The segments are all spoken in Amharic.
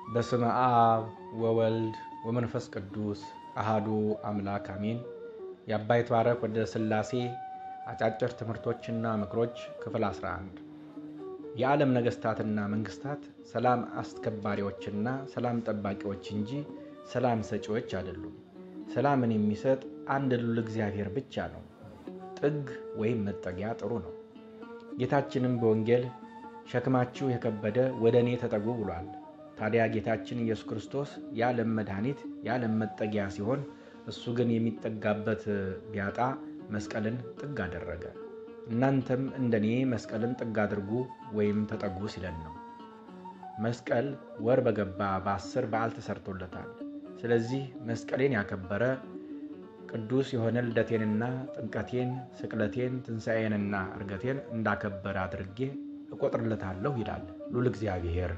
በስመ አብ ወወልድ ወመንፈስ ቅዱስ አሃዱ አምላክ አሜን። የአባ ይትባረክ ወደ ሥላሴ አጫጭር ትምህርቶችና ምክሮች ክፍል 11 የዓለም ነገሥታትና መንግሥታት ሰላም አስከባሪዎችና ሰላም ጠባቂዎች እንጂ ሰላም ሰጪዎች አይደሉም። ሰላምን የሚሰጥ አንድ ልዑል እግዚአብሔር ብቻ ነው። ጥግ ወይም መጠጊያ ጥሩ ነው። ጌታችንም በወንጌል ሸክማችሁ የከበደ ወደ እኔ ተጠጉ ብሏል። ታዲያ ጌታችን ኢየሱስ ክርስቶስ የዓለም መድኃኒት የዓለም መጠጊያ ሲሆን እሱ ግን የሚጠጋበት ቢያጣ መስቀልን ጥግ አደረገ። እናንተም እንደኔ መስቀልን ጥግ አድርጉ ወይም ተጠጉ ሲለን ነው። መስቀል ወር በገባ በአስር በዓል ተሰርቶለታል። ስለዚህ መስቀሌን ያከበረ ቅዱስ የሆነ ልደቴንና ጥምቀቴን፣ ስቅለቴን፣ ትንሣኤንና እርገቴን እንዳከበረ አድርጌ እቆጥርለታለሁ ይላል ሉል እግዚአብሔር።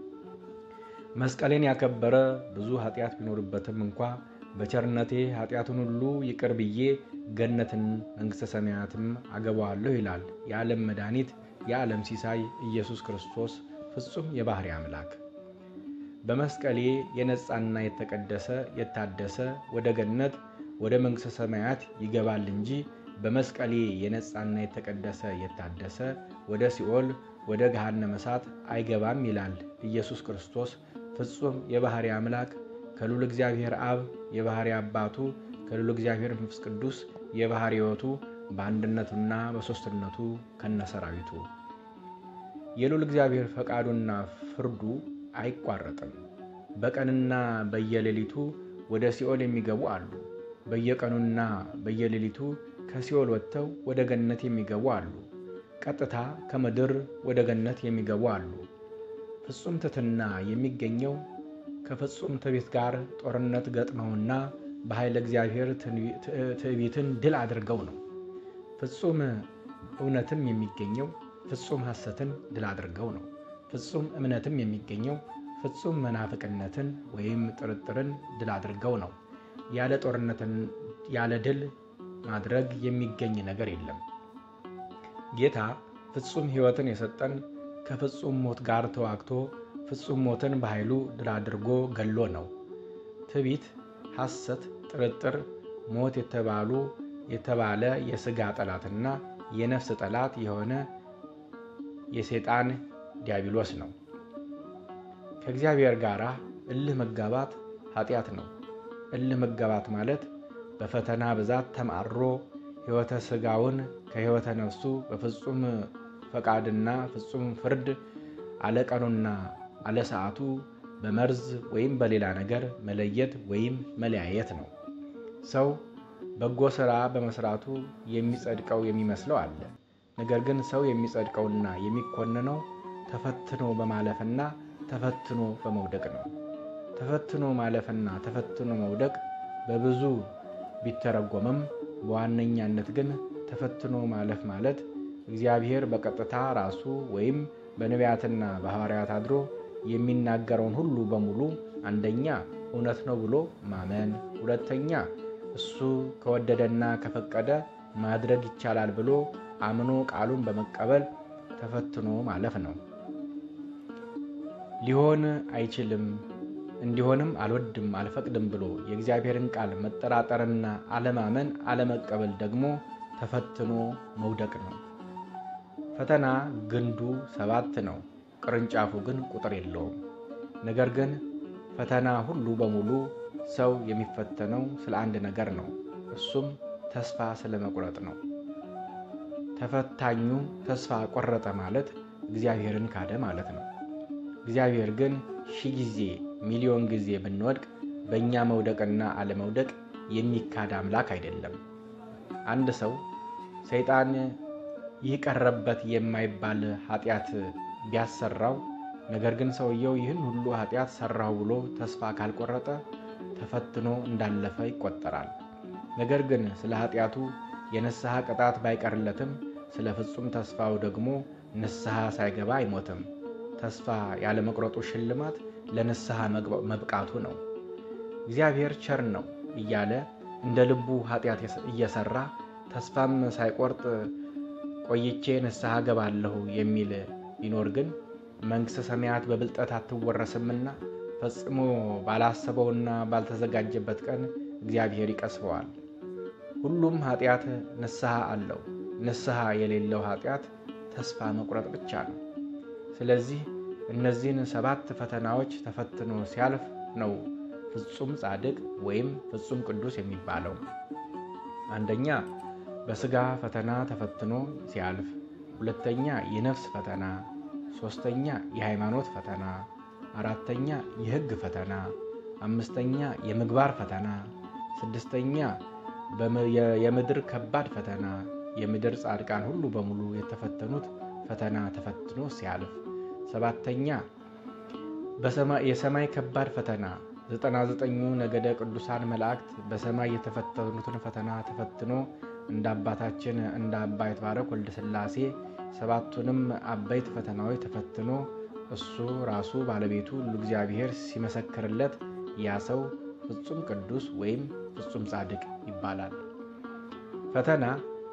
መስቀሌን ያከበረ ብዙ ኃጢአት ቢኖርበትም እንኳ በቸርነቴ ኃጢአቱን ሁሉ ይቅር ብዬ ገነትን መንግሥተ ሰማያትም አገባዋለሁ ይላል የዓለም መድኃኒት የዓለም ሲሳይ ኢየሱስ ክርስቶስ ፍጹም የባሕሪ አምላክ። በመስቀሌ የነጻና የተቀደሰ የታደሰ ወደ ገነት ወደ መንግሥተ ሰማያት ይገባል እንጂ በመስቀሌ የነጻና የተቀደሰ የታደሰ ወደ ሲኦል ወደ ገሃነመ እሳት አይገባም ይላል ኢየሱስ ክርስቶስ ፍጹም የባሕሪ አምላክ ከልዑል እግዚአብሔር አብ የባሕሪ አባቱ ከልዑል እግዚአብሔር መንፈስ ቅዱስ የባሕሪ ሕይወቱ በአንድነቱና በሦስትነቱ ከነሰራዊቱ የልዑል እግዚአብሔር ፈቃዱና ፍርዱ አይቋረጥም። በቀንና በየሌሊቱ ወደ ሲኦል የሚገቡ አሉ። በየቀኑና በየሌሊቱ ከሲኦል ወጥተው ወደ ገነት የሚገቡ አሉ። ቀጥታ ከምድር ወደ ገነት የሚገቡ አሉ። ፍጹም ትሕትና የሚገኘው ከፍጹም ትዕቢት ጋር ጦርነት ገጥመውና በኃይለ እግዚአብሔር ትዕቢትን ድል አድርገው ነው። ፍጹም እውነትም የሚገኘው ፍጹም ሐሰትን ድል አድርገው ነው። ፍጹም እምነትም የሚገኘው ፍጹም መናፍቅነትን ወይም ጥርጥርን ድል አድርገው ነው። ያለ ጦርነትን ያለ ድል ማድረግ የሚገኝ ነገር የለም። ጌታ ፍጹም ሕይወትን የሰጠን ከፍጹም ሞት ጋር ተዋግቶ ፍጹም ሞትን በኃይሉ ድል አድርጎ ገሎ ነው። ትዕቢት፣ ሐሰት፣ ጥርጥር፣ ሞት የተባሉ የተባለ የሥጋ ጠላትና የነፍስ ጠላት የሆነ የሰይጣን ዲያብሎስ ነው። ከእግዚአብሔር ጋር እልህ መጋባት ኃጢአት ነው። እልህ መጋባት ማለት በፈተና ብዛት ተማሮ ሕይወተ ሥጋውን ከሕይወተ ነፍሱ በፍጹም ፈቃድና ፍጹም ፍርድ አለቀኑና አለሰዓቱ በመርዝ ወይም በሌላ ነገር መለየት ወይም መለያየት ነው። ሰው በጎ ሥራ በመሥራቱ የሚጸድቀው የሚመስለው አለ። ነገር ግን ሰው የሚጸድቀውና የሚኮንነው ተፈትኖ በማለፍና ተፈትኖ በመውደቅ ነው። ተፈትኖ ማለፍና ተፈትኖ መውደቅ በብዙ ቢተረጎምም በዋነኛነት ግን ተፈትኖ ማለፍ ማለት እግዚአብሔር በቀጥታ ራሱ ወይም በነቢያትና በሐዋርያት አድሮ የሚናገረውን ሁሉ በሙሉ አንደኛ እውነት ነው ብሎ ማመን፣ ሁለተኛ እሱ ከወደደና ከፈቀደ ማድረግ ይቻላል ብሎ አምኖ ቃሉን በመቀበል ተፈትኖ ማለፍ ነው። ሊሆን አይችልም እንዲሆንም አልወድም አልፈቅድም ብሎ የእግዚአብሔርን ቃል መጠራጠርና አለማመን አለመቀበል ደግሞ ተፈትኖ መውደቅ ነው። ፈተና ግንዱ ሰባት ነው፣ ቅርንጫፉ ግን ቁጥር የለውም። ነገር ግን ፈተና ሁሉ በሙሉ ሰው የሚፈተነው ስለ አንድ ነገር ነው። እሱም ተስፋ ስለ መቁረጥ ነው። ተፈታኙ ተስፋ ቆረጠ ማለት እግዚአብሔርን ካደ ማለት ነው። እግዚአብሔር ግን ሺህ ጊዜ ሚሊዮን ጊዜ ብንወድቅ በእኛ መውደቅና አለመውደቅ የሚካድ አምላክ አይደለም። አንድ ሰው ሰይጣን ይህ ቀረበት የማይባል ኃጢአት ቢያሰራው፣ ነገር ግን ሰውየው ይህን ሁሉ ኃጢአት ሰራው ብሎ ተስፋ ካልቆረጠ ተፈትኖ እንዳለፈ ይቆጠራል። ነገር ግን ስለ ኃጢአቱ የንስሐ ቅጣት ባይቀርለትም ስለ ፍጹም ተስፋው ደግሞ ንስሐ ሳይገባ አይሞትም። ተስፋ ያለመቁረጡ ሽልማት ለንስሐ መብቃቱ ነው። እግዚአብሔር ቸር ነው እያለ እንደ ልቡ ኃጢአት እየሰራ ተስፋም ሳይቆርጥ ቆይቼ ንስሐ ገባለሁ የሚል ቢኖር ግን መንግሥተ ሰማያት በብልጠት አትወረስምና ፈጽሞ ባላሰበውና ባልተዘጋጀበት ቀን እግዚአብሔር ይቀስፈዋል። ሁሉም ኃጢአት ንስሐ አለው። ንስሐ የሌለው ኃጢአት ተስፋ መቁረጥ ብቻ ነው። ስለዚህ እነዚህን ሰባት ፈተናዎች ተፈትኖ ሲያልፍ ነው ፍጹም ጻድቅ ወይም ፍጹም ቅዱስ የሚባለው። አንደኛ በሥጋ ፈተና ተፈትኖ ሲያልፍ፣ ሁለተኛ የነፍስ ፈተና፣ ሦስተኛ የሃይማኖት ፈተና፣ አራተኛ የሕግ ፈተና፣ አምስተኛ የምግባር ፈተና፣ ስድስተኛ የምድር ከባድ ፈተና የምድር ጻድቃን ሁሉ በሙሉ የተፈተኑት ፈተና ተፈትኖ ሲያልፍ፣ ሰባተኛ የሰማይ ከባድ ፈተና ዘጠና ዘጠኙ ነገደ ቅዱሳን መላእክት በሰማይ የተፈተኑትን ፈተና ተፈትኖ እንደ አባታችን እንደ አባ ይትባረክ ወልደ ሥላሴ ሰባቱንም አበይት ፈተናዎች ተፈትኖ እሱ ራሱ ባለቤቱ ሁሉ እግዚአብሔር ሲመሰክርለት ያ ሰው ፍጹም ቅዱስ ወይም ፍጹም ጻድቅ ይባላል። ፈተና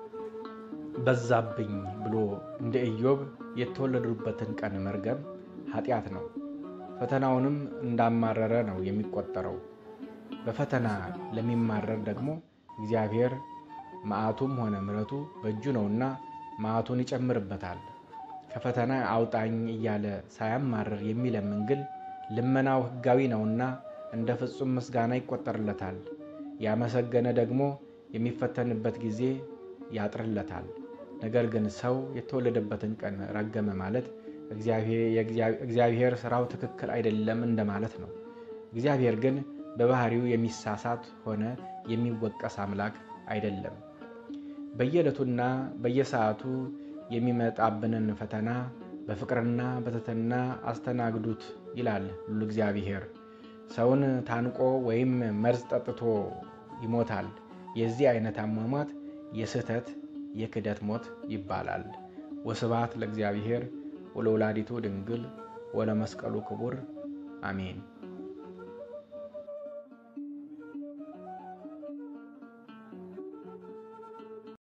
በዛብኝ ብሎ እንደ ኢዮብ የተወለዱበትን ቀን መርገም ኃጢአት ነው። ፈተናውንም እንዳማረረ ነው የሚቆጠረው። በፈተና ለሚማረር ደግሞ እግዚአብሔር መዓቱም ሆነ ምሕረቱ በእጁ ነውና መዓቱን ይጨምርበታል። ከፈተና አውጣኝ እያለ ሳያማርር የሚለምን ግን ልመናው ሕጋዊ ነውና እንደ ፍጹም ምስጋና ይቆጠርለታል። ያመሰገነ ደግሞ የሚፈተንበት ጊዜ ያጥርለታል። ነገር ግን ሰው የተወለደበትን ቀን ረገመ ማለት እግዚአብሔር ስራው ትክክል አይደለም እንደማለት ነው። እግዚአብሔር ግን በባህሪው የሚሳሳት ሆነ የሚወቀስ አምላክ አይደለም። በየዕለቱና በየሰዓቱ የሚመጣብንን ፈተና በፍቅርና በትሕትና አስተናግዱት ይላል ሁሉ እግዚአብሔር። ሰውን ታንቆ ወይም መርዝ ጠጥቶ ይሞታል። የዚህ አይነት አሟሟት የስህተት የክደት ሞት ይባላል። ወስብሐት ለእግዚአብሔር ወለወላዲቱ ድንግል ወለመስቀሉ ክቡር አሜን።